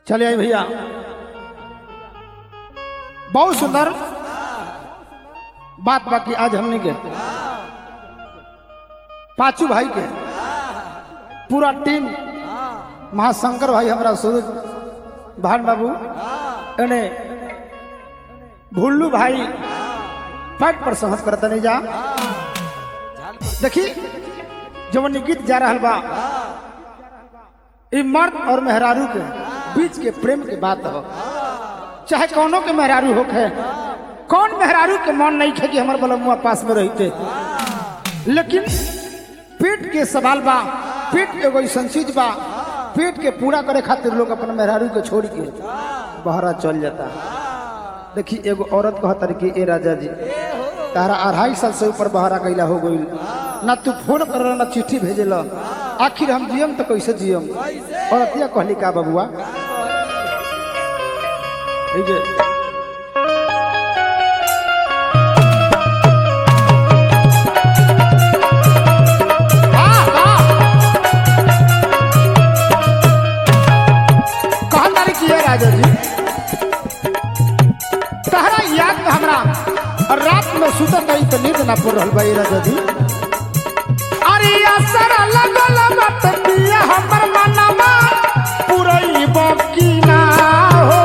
चले आई भैया बहुत सुंदर बात बाकी आज हमने के पांचू भाई के पूरा टीम महाशंकर भाई हमारा सूरज भान बाबू एने भुल्लू भाई पैट पर सहस करता नहीं जा देखी जवन इ गीत जा रहा बा ई मर्द और मेहरारू के बीच के प्रेम के बात हो चाहे कौनो के मेहरारू होखे कौन मेहरारू के मन नहीं खे कि हमार बलमुआ पास में रहते लेकिन पेट के सवाल बा पेट एगो ऐसा चीज बा पेट के पूरा करे खातिर लोग अपन मेहरारू के छोड़ के बहरा चल जाता देखी एगो औरत कहतर कि ए राजा जी तारा अढ़ाई साल से ऊपर बहरा गईला हो गई ना तू फोन कर ना चिट्ठी भेजेला आखिर हम जियम तो कैसे जियम औरतिया कहली का बबुआ এই যে वाह, वाह। कहाँ तारीख की है राजा जी तहरा याद में हमरा रात में सुतत रही तो नींद ना पड़ रहल बा ये राजा जी अरे असर लगल मत पिया हमर मनवा पुरई बकी ना हो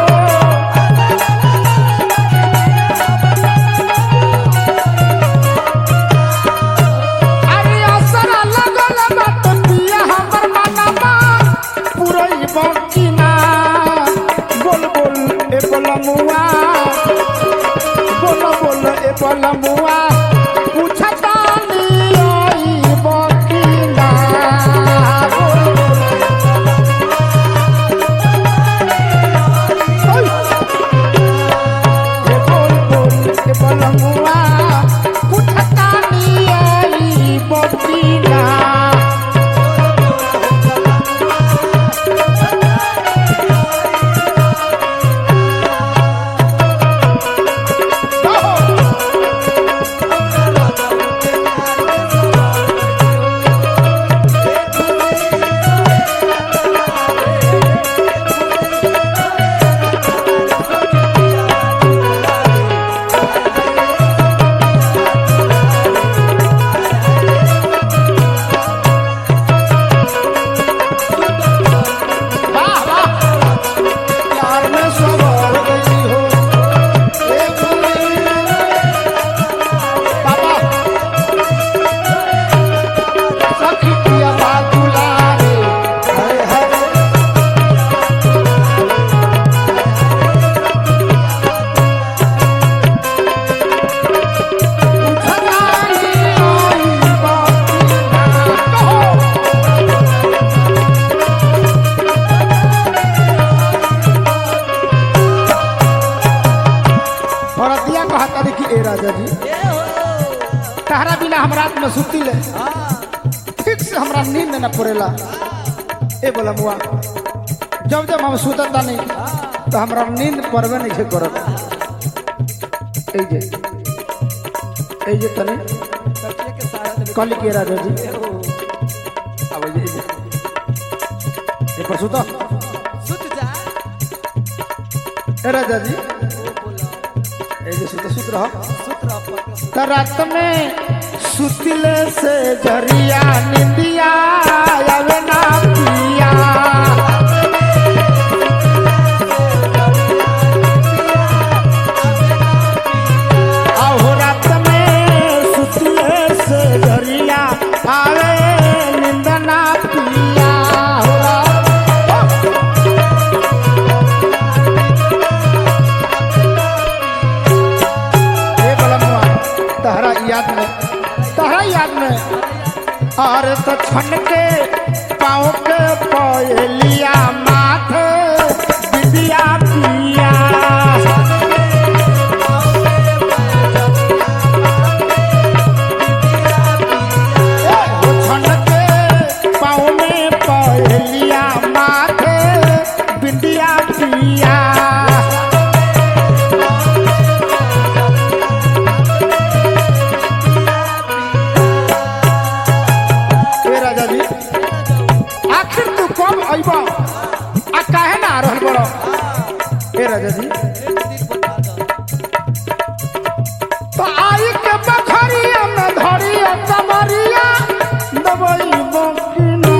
अरे असर लगल मत पिया हमर मनवा पुरई बकी ना बोल बोल ए बोलमुआ बोल बोल ए बोलमुआ पूछता नी आई बकी ना बोल बोल ए बोल बोल ए बोलमुआ पूछता नी आई बकी ना वाह वाह प्यार में सवार गई हो ए फुली बाबा सखी पिया बादुलारे हरे हरे उठलानी आई बाकी ना कहो औरतिया कहता देखी ए राजा जी तहरा बिना हम रात में सुती ले ठीक से हमरा नींद न पड़ेला ए बोला मुआ जब जब हम सुतता नहीं तो हमरा नींद पड़बे नहीं छे करत ए जे ए जे तने कल के राजा जी अब ए जे ए पर सुतो ए राजा जी ए जे सुतो सुत रहो त रात में सुतिले से जरिया निंदिया आवे ना पिया आहो रात में सुतिले से जरिया आवे निंद ना पिया हो रात- ए बलमुआ तहरा याद में तहरा याद में और तो छन के पाँव के पयलिया माथे विदिया पिया ए, वो छन के पाँव में पयलिया माथे विदिया पिया ए राजा जी राजा जी एक दिन बता दो तो आई के बखरिया में धरिया कमरिया दबई बकिना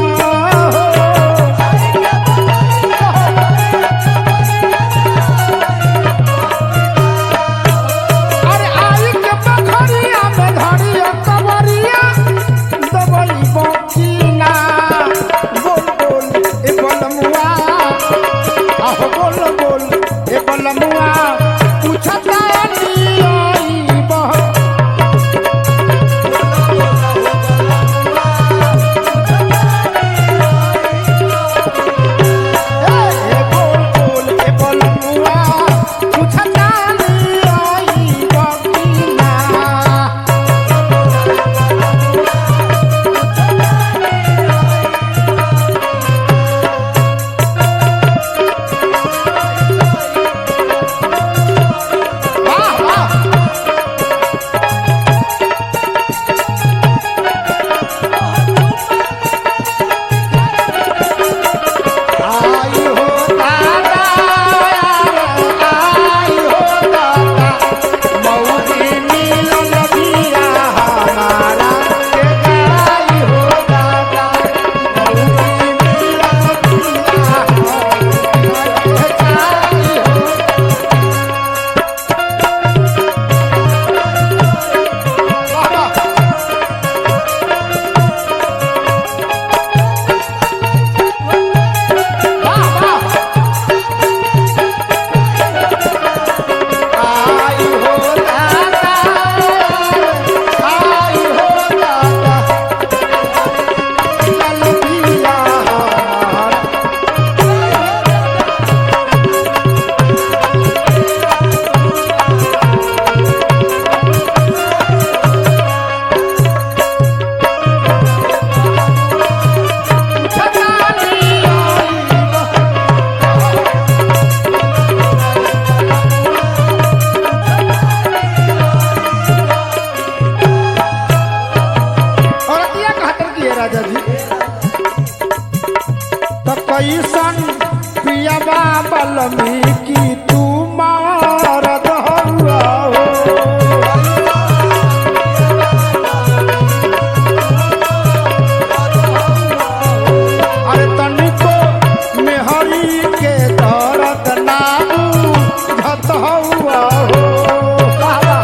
अरे आई के बखरिया में धरिया कमरिया दबई बकिना बोल बोल ए बलमुआ आहो बोल बोल ए बलमुआ पूछता नहीं आई बह ए बोल बोल ए बलमुआ पूछता नहीं आई बकिना वाह वाह आई हो दादा आई हो दादा मौजी मिलन दिया हमारा के आई हो दादा मौजी मिलन दिया हमारा के आई हो दादा वाह वाह आई हो दादा आई हो दादा चल दिया हमारा छता दिया औरतिया कहतर की है राजा जी तो कैसन पियाबा बलमी की तू मारत हुआ हो अरे तनिको मेहरी के दर्द नाबू झत हुआ हो बाबा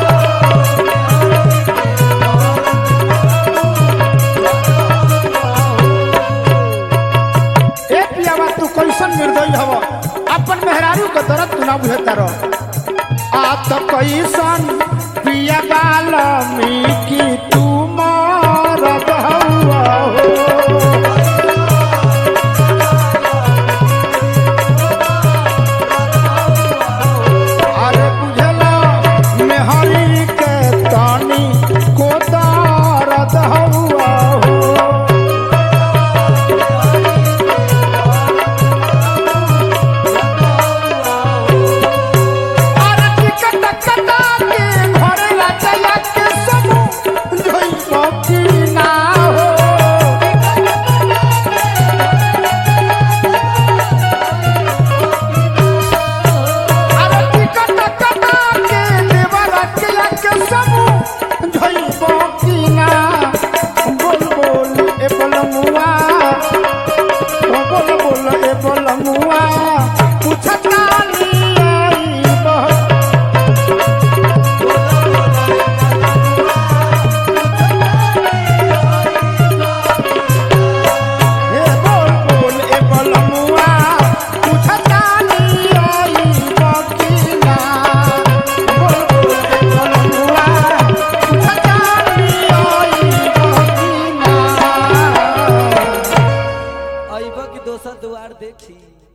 ए पियावा तू कैसन निर्दयी हव अपन मेहरारू के दर्द तू ना बुझता रह आ तो कैसन पिया बालमी की तू मारत हुआ हो अरे बुझला मेहरी के तानी को दर्द हुआ हो अरे टिकट कटा के घर राजा के समूह जोई बाकी ना हो अरे टिकट कटा के देवर के के समूह जोई बाकी ना बोल बोल ए बलमुआ ओ बोल बोल ए बलमुआ पूछता नी आई बह हे बोल बोल ए बलमुआ पूछता नी आई बकिना बोल बोल ए बलमुआ पूछता नी आई बकिना अइबा की दोसर द्वार देखी